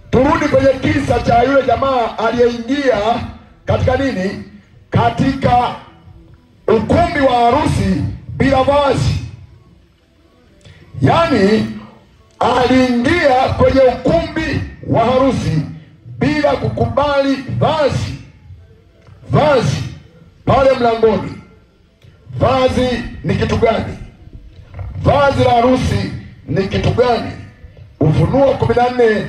turudi kwenye kisa cha yule jamaa aliyeingia katika nini, katika ukumbi wa harusi bila vazi. Yaani aliingia kwenye ukumbi wa harusi bila kukubali vazi. Vazi pale mlangoni, vazi ni kitu gani? Vazi la harusi ni kitu gani? Ufunuo kumi na nne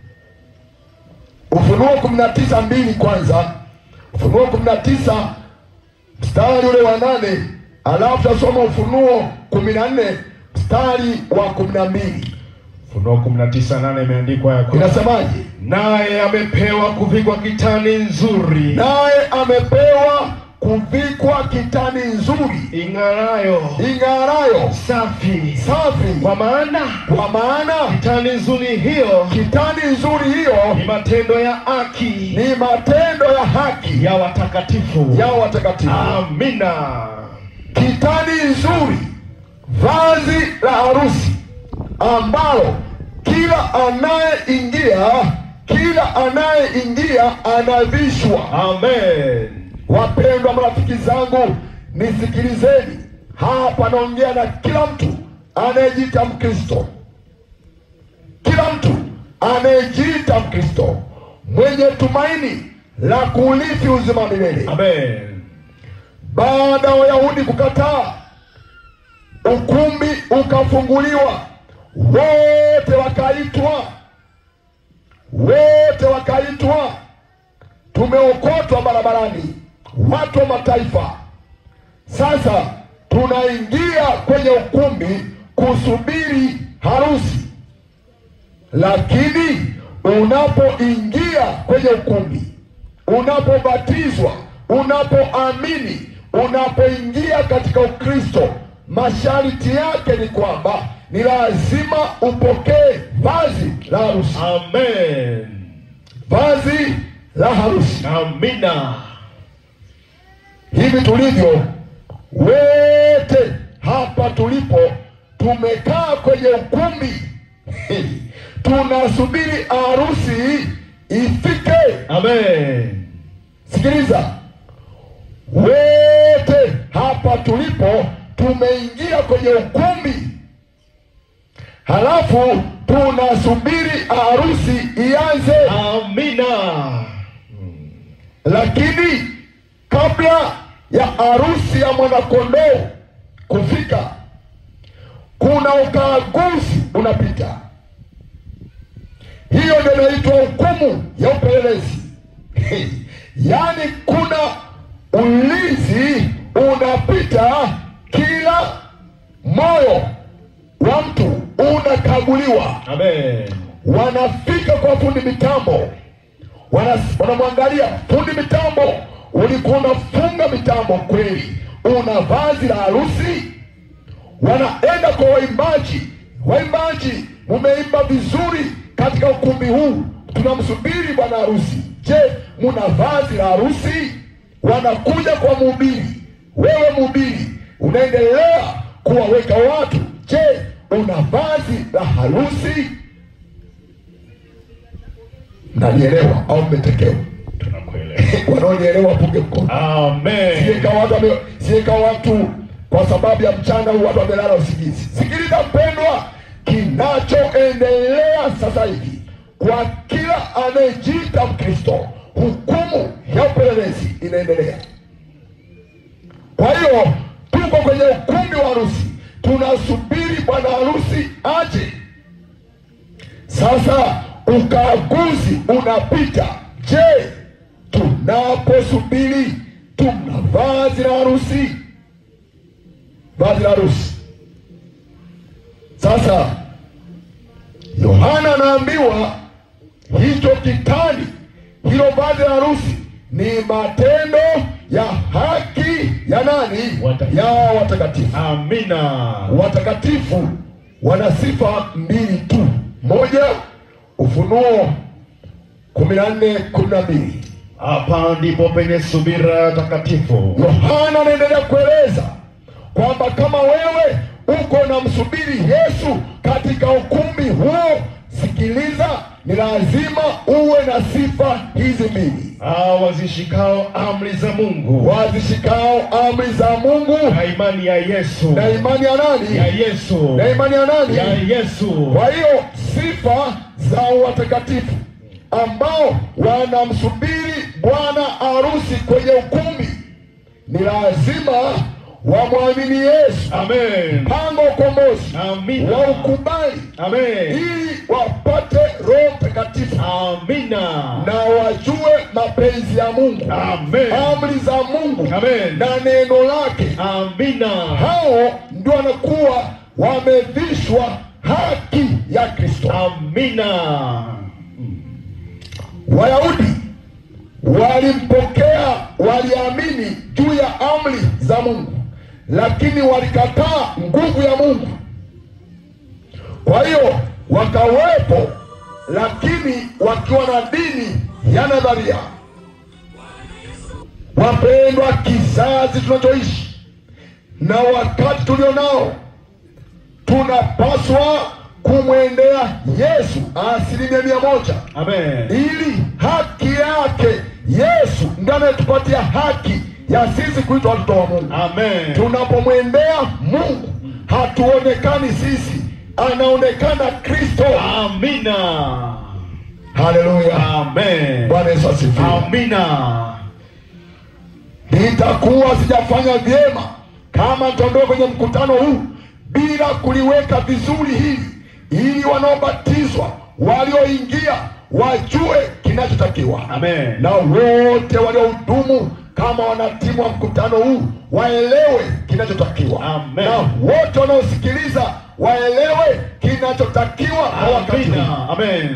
Ufunuo kumi na tisa mbili kwanza, Ufunuo kumi na tisa mstari ule wa nane alafu tasoma Ufunuo kumi na nne mstari wa kumi na mbili Ufunuo kumi na tisa nane imeandikwa ya kwamba, inasemaje? naye amepewa kuvikwa kitani nzuri Naye amepewa kuvikwa kitani nzuri ing'arayo ing'arayo safi, safi, kwa maana kwa maana kitani nzuri hiyo kitani nzuri hiyo ni matendo ya haki ni matendo ya haki ya watakatifu. ya watakatifu. Amina. kitani nzuri, vazi la harusi ambalo kila anayeingia kila anayeingia anavishwa. Amen. Wapendwa marafiki zangu, nisikilizeni hapa, naongea na kila mtu anayejiita Mkristo, kila mtu anayejiita Mkristo mwenye tumaini la kuurithi uzima wa milele. Amen. Baada ya Wayahudi kukataa, ukumbi ukafunguliwa, wote wakaitwa, wote wakaitwa, tumeokotwa barabarani, watu wa mataifa. Sasa tunaingia kwenye ukumbi kusubiri harusi, lakini unapoingia kwenye ukumbi, unapobatizwa, unapoamini, unapoingia katika Ukristo, masharti yake ni kwamba ni lazima upokee vazi la harusi, Amen. vazi la harusi. Amina. Hivi tulivyo wote hapa tulipo, tumekaa kwenye ukumbi tunasubiri harusi ifike. Amen. Sikiliza, wote hapa tulipo tumeingia kwenye ukumbi, halafu tunasubiri harusi ianze. Amina. Lakini kabla ya harusi ya mwanakondoo kufika, kuna ukaguzi unapita. Hiyo ndio inaitwa hukumu ya upelelezi. Yaani kuna ulinzi unapita, kila moyo wa mtu unakaguliwa. Amen. Wanafika kwa fundi mitambo, wana- wanamwangalia fundi mitambo, ulikuwa unafunga mitambo kweli, una vazi la harusi. Wanaenda kwa waimbaji, waimbaji, mumeimba vizuri katika ukumbi huu, tunamsubiri bwana harusi. Je, muna vazi la harusi? Wanakuja kwa mhubiri, wewe mhubiri unaendelea kuwaweka watu. Je, una vazi la harusi? Mnanielewa au mmetekewa? Tunakuelewa. Wanaonielewa punge mkono. Amen. Sieka watu wame, sieka watu kwa sababu ya mchana huu watu wamelala usingizi. Sikiliza mpendwa, kinachoendelea sasa hivi kwa kila anayejiita Mkristo, hukumu ya upelelezi inaendelea. Kwa hiyo tuko kwenye ukumbi wa harusi, tunasubiri bwana harusi aje. Sasa ukaguzi unapita. Je, tunaposubiri tuna vazi la harusi? Vazi la harusi. Sasa Yohana anaambiwa hicho kitani, hilo vazi la harusi ni matendo ya haki ya nani? Watakatifu. Ya watakatifu. Amina. Watakatifu wana sifa mbili tu. Moja, Ufunuo kumi na nne kumi na mbili. Hapa ndipo penye subira takatifu. Yohana anaendelea kueleza kwamba kama wewe uko na msubiri Yesu katika ukumbi huo, sikiliza, ni lazima uwe na sifa hizi mbili: hao wazishikao amri za Mungu wazishikao amri za Mungu na imani ya Yesu na imani ya ya nani? Yesu Na imani ya nani? ya Yesu. Kwa hiyo sifa za watakatifu ambao wanamsubiri bwana harusi kwenye ukumbi ni lazima wamwamini Yesu, Amen. mpango wa ukombozi Amina. waukubali, Amen. ili wapate Roho Mtakatifu Amina. na wajue mapenzi ya Mungu, Amen. amri za Mungu Amen. na neno lake. Amina. Hao ndio wanakuwa wamevishwa haki ya Kristo. Amina. Wayahudi walimpokea, waliamini juu ya amri za Mungu, lakini walikataa nguvu ya Mungu. Kwa hiyo wakawepo, lakini wakiwa na dini ya nadharia. Wapendwa, kizazi tunachoishi na wakati tulio nao, tunapaswa kumwendea Yesu asilimia mia moja Amen. ili haki yake Yesu ndiye anayetupatia haki ya sisi kuitwa watoto wa Mungu. Amen. Tunapomwendea Mungu hatuonekani sisi, anaonekana Kristo. Amina. Haleluya, Amen. Bwana Yesu asifiwe. Amina. Nitakuwa sijafanya vyema kama nitaondoka kwenye mkutano huu bila kuliweka vizuri hili, ili wanaobatizwa walioingia wajue kinachotakiwa. Amen. na wote waliohudumu kama wanatimu wa mkutano huu waelewe kinachotakiwa, Amen. na wote wanaosikiliza waelewe kinachotakiwa kwa wakati huu. Amina. Amen.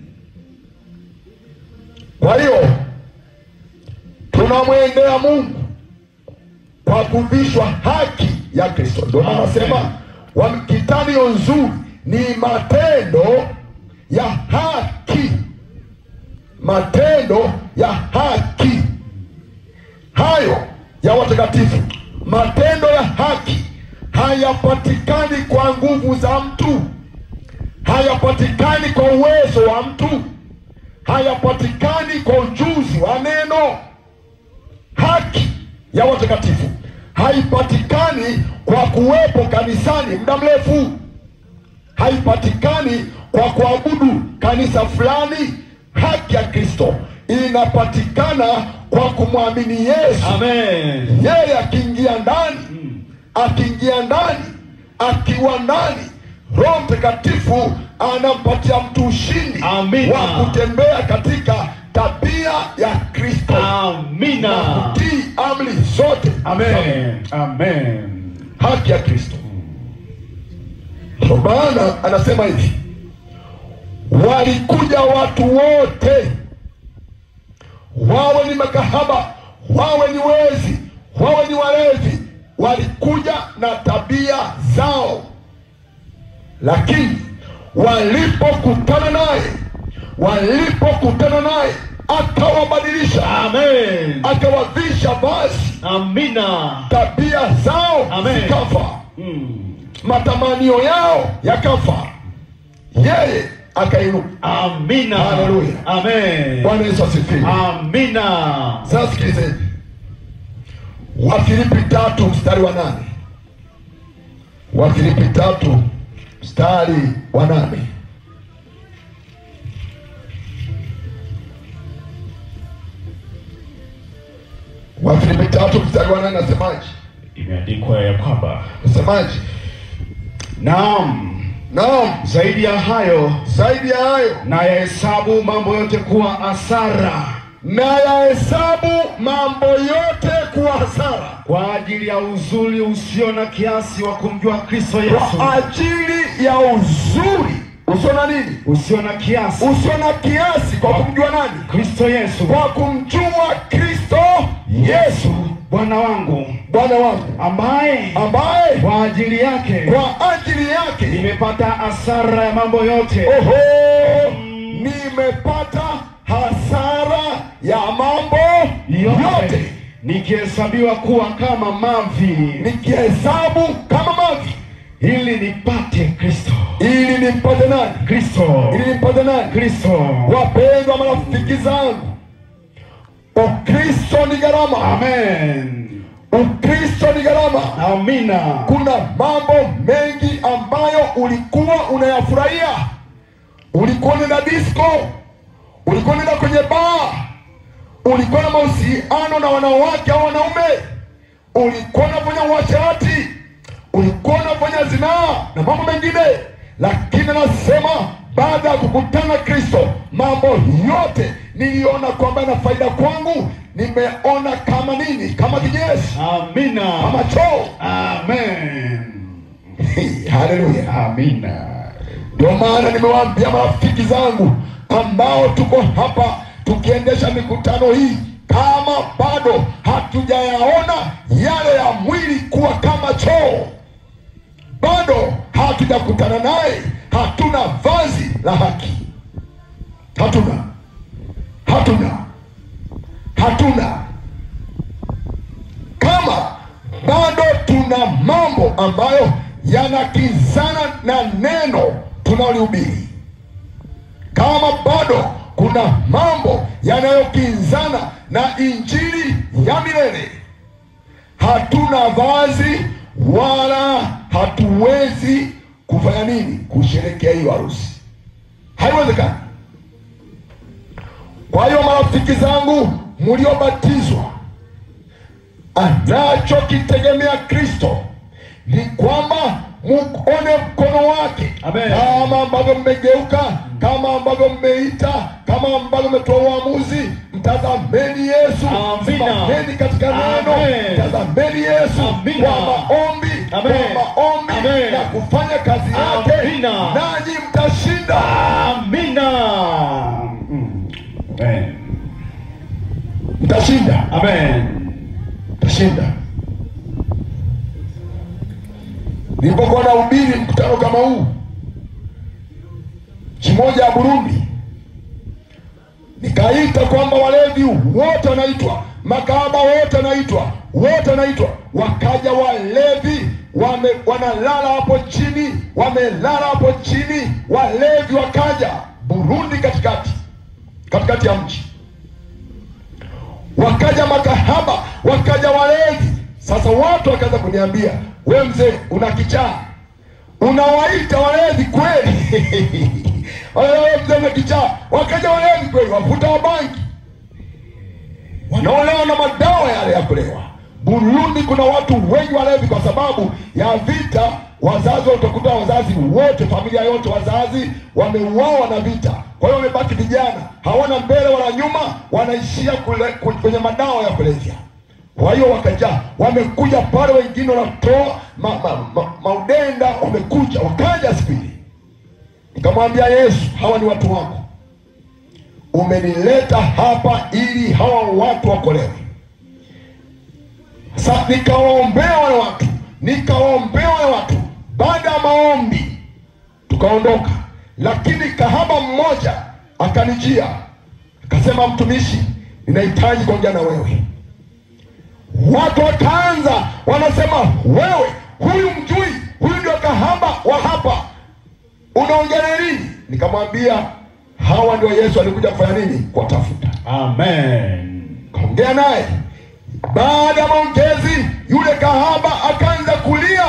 Kwa hiyo tunamwendea Mungu kwa kuvishwa haki ya Kristo. Ndio maana Amen. nasema wa- kitanio nzuri ni matendo ya haki, matendo ya haki hayo ya watakatifu. Matendo ya haki hayapatikani kwa nguvu za mtu, hayapatikani kwa uwezo wa mtu, hayapatikani kwa ujuzi wa neno. Haki ya watakatifu haipatikani kwa kuwepo kanisani muda mrefu, haipatikani kwa kuabudu kanisa fulani. Haki ya Kristo inapatikana kwa kumwamini Yesu. Amen. Yeye akiingia ndani, akiingia ndani, akiwa ndani, Roho Mtakatifu anampatia mtu ushindi Amina. wa kutembea katika tabia ya Kristo na Amina. kutii amri zote. Amen. Amen. Haki ya Kristo. Kwa maana anasema hivi, walikuja watu wote, wawe ni makahaba, wawe ni wezi, wawe ni walevi, walikuja na tabia zao, lakini walipokutana naye, walipokutana naye akawabadilisha, Amen. akawavisha vazi, Amina. tabia zao Amen. zikafa Mm. matamanio yao yakafa, yeye akainuka. Amina. Haleluya. Amen. Bwana Yesu asifiwe. Amina. Sasa sikilizeni, Wafilipi tatu mstari wa nane. Wafilipi tatu mstari wa nane. Wafilipi tatu mstari wa nane nasemaje? Imeandikwa ya kwamba Nasemaje? naam, Naam, zaidi ya hayo zaidi ya hayo na yahesabu mambo yote kuwa hasara na yahesabu mambo yote kuwa hasara kwa ajili ya uzuri usio na kiasi wa kumjua Kristo Yesu, kwa ajili ya uzuri usio na nini, usio na kiasi usio na kiasi, kwa kumjua nani? Kristo Yesu, Kwa kumjua Kristo Yesu Bwana wangu, Bwana wangu, ambaye ambaye kwa ajili yake kwa ajili yake nimepata hasara ya mambo yote, oho, nimepata hasara ya mambo yote, yote nikihesabiwa kuwa kama mavi, nikihesabu kama mavi ili nipate Kristo ili nimpate nani? Kristo. Ili nimpate nani? Kristo. Wapendwa marafiki zangu, Ukristo ni gharama. Amen. Ukristo ni gharama. Amina. Kuna mambo mengi ambayo ulikuwa unayafurahia. Ulikuwa unaenda disco, ulikuwa unaenda kwenye baa, ulikuwa na mahusiano na wanawake au wanaume, ulikuwa unafanya uasherati, ulikuwa unafanya zinaa na mambo mengine, lakini anasema baada ya kukutana na Kristo, mambo yote niliona kwamba ina faida kwangu, nimeona kama nini, kama kinyesi, Amina. kama choo. Amen. Haleluya! Amina. Ndio maana nimewaambia marafiki zangu ambao tuko hapa tukiendesha mikutano hii, kama bado hatujayaona yale ya mwili kuwa kama choo, bado hatujakutana naye, hatuna vazi la haki, hatuna, hatuna, hatuna. Kama bado tuna mambo ambayo yanakizana na neno tunalihubiri, kama bado kuna mambo yanayokinzana na injili ya milele, hatuna vazi wala hatuwezi kufanya nini? Kusherekea hiyo harusi, haiwezekani. Kwa hiyo marafiki zangu mliobatizwa, anachokitegemea Kristo ni kwamba muone mkono wake, Amen. kama ambavyo mmegeuka, kama ambavyo mmeita, kama ambavyo mmetoa uamuzi. Mtazameni Yesu, Amina. simameni katika neno, Amen. mtazameni Yesu Amina. kwa maombi, Amen. kwa maombi Amen. na kufanya kazi yake, Amina. nanyi mtashinda. Amina. Mm. Amen. Mtashinda, Amen. mtashinda. Nilipokuwa nahubiri mkutano kama huu nchi moja ya Burundi, nikaita kwamba walevi wote wanaitwa, makahaba wote wanaitwa, wote wanaitwa. Wakaja walevi wame, wanalala hapo chini, wamelala hapo chini, walevi wakaja Burundi, katikati katikati ya mji wakaja makahaba, wakaja walevi. Sasa watu wakaanza kuniambia, we mzee, una kichaa, unawaita walevi kweli? Wewe mzee una kichaa. Wakaja walevi kweli, wavuta wa bangi, wanaolewa na madawa yale ya kulewa. Burundi kuna watu wengi walevi kwa sababu ya vita. Wazazi utakuta wazazi wote, familia yote, wazazi wameuawa na vita. Kwa hiyo wamebaki vijana, hawana mbele wala nyuma, wanaishia kule, kwenye madawa ya kulevya. Kwa hiyo wakaja, wamekuja pale, wengine wanatoa ma, ma, ma, maudenda, wamekuja wakaja siku ile. Nikamwambia Yesu, hawa ni watu wako, umenileta hapa ili hawa watu wakolewe. Sa nikawaombea wale watu, nikawaombea wale watu. Baada ya maombi tukaondoka, lakini kahaba mmoja akanijia akasema, mtumishi, ninahitaji kuongea na wewe. Watu wakaanza wanasema, wewe huyu mjui, huyu ndio kahaba wa hapa, unaongea nini? Nikamwambia hawa ndio Yesu alikuja kufanya nini? Kuwatafuta. Amen. Kaongea naye. Baada ya maongezi, yule kahaba akaanza kulia,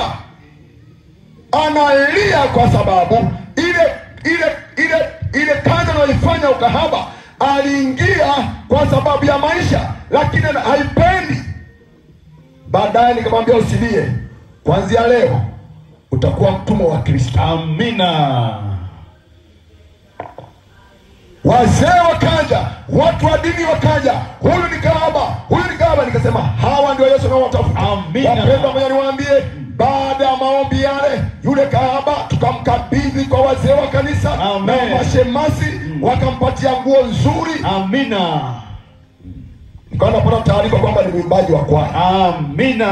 analia kwa sababu ile ile ile ile kazi anayoifanya ukahaba aliingia kwa sababu ya maisha, lakini haipendi. Baadaye nikamwambia usilie, kuanzia leo utakuwa mtumwa wa Kristo. Amina. Wazee wakaja, watu wa dini wakaja, huyu ni kahaba, huyu ni kahaba. Nikasema hawa ndio Yesu anaowatafuta. Amina. Wapendwa, moja niwaambie, baada ya maombi yale, yule kahaba tukamkabidhi kwa wazee wa kanisa Amen. na mashemasi, wakampatia nguo nzuri. Amina. Nikawa napata taarifa kwamba ni mwimbaji wa kwaya. Amina.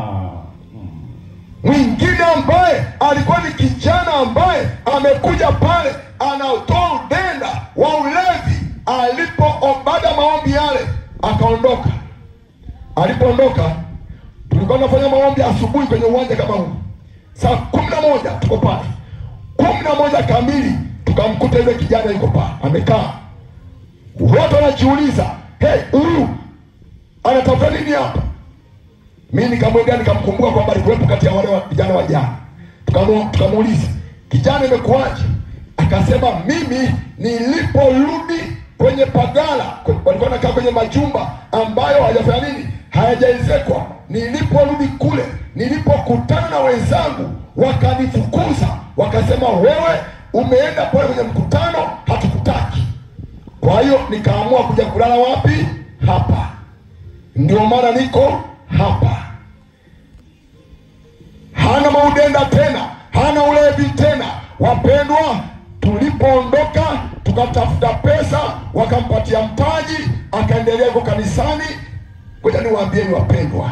Mwingine ambaye alikuwa ni kijana ambaye amekuja pale anatoa udenda wa ulevi, alipo baada ya maombi yale akaondoka. Alipoondoka, tulikuwa tunafanya maombi asubuhi kwenye uwanja kama huu, saa kumi na moja tuko pale. kumi na moja kamili tukamkuta yule kijana yuko pale amekaa. Watu wanajiuliza hey, huyu anatafuta nini hapa? Mi nikamwendea nikamkumbuka kwamba alikuwepo kati ya wale wa- vijana wa jana. Tukamu- Tukamuuliza kijana, imekuwaje? Akasema mimi niliporudi kwenye pagala, kwe- walikuwa nakaa kwenye majumba ambayo hajafanya nini, hayajaezekwa. Niliporudi kule, nilipokutana na wenzangu, wakanifukuza, wakasema wewe umeenda pale kwenye mkutano, hatukutaki. Kwa hiyo nikaamua kuja kulala wapi? Hapa. Ndio maana niko hapa. Hana maudenda tena, hana ulevi tena. Wapendwa, tulipoondoka tukatafuta pesa, wakampatia mtaji, akaendelea huko kanisani. Ngoja niwaambieni wapendwa,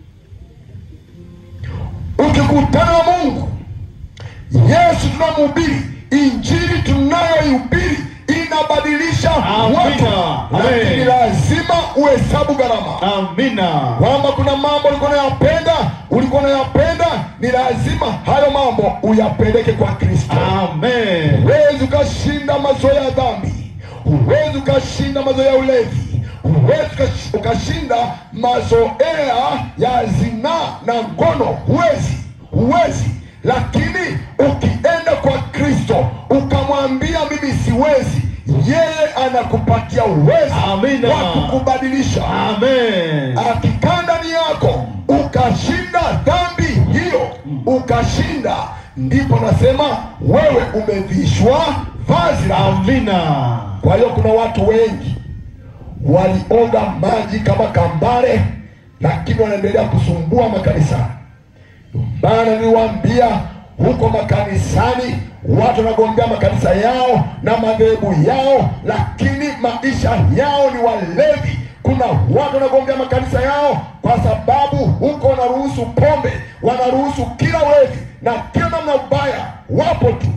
ukikutana na Mungu Yesu tunamhubiri, injili tunayoihubiri inabadilisha Amina. watu, lakini Amen. lazima uhesabu gharama Amina. kwamba kuna mambo ulikuwa unayapenda, ulikuwa unayapenda, ni lazima hayo mambo uyapeleke kwa Kristo. Amen. Huwezi ukashinda mazoea ya dhambi, huwezi ukashinda mazoea ya ulevi, huwezi ukash- ukashinda mazoea ya zinaa na ngono, huwezi, huwezi. Lakini ukienda kwa Kristo ukamwambia mimi siwezi, yeye anakupatia uwezo Amina. wa kukubadilisha Amen. akikaa ndani yako ukashinda dhambi hiyo, ukashinda, ndipo nasema wewe umevishwa vazi la Amina. kwa hiyo kuna watu wengi walioga maji kama kambare, lakini wanaendelea kusumbua makanisani. Maana niliwaambia huko makanisani watu wanagombea makanisa yao na madhehebu yao, lakini maisha yao ni walevi. Kuna watu wanagombea makanisa yao kwa sababu huko wanaruhusu pombe, wanaruhusu kila ulevi na kila namna ubaya, wapo tu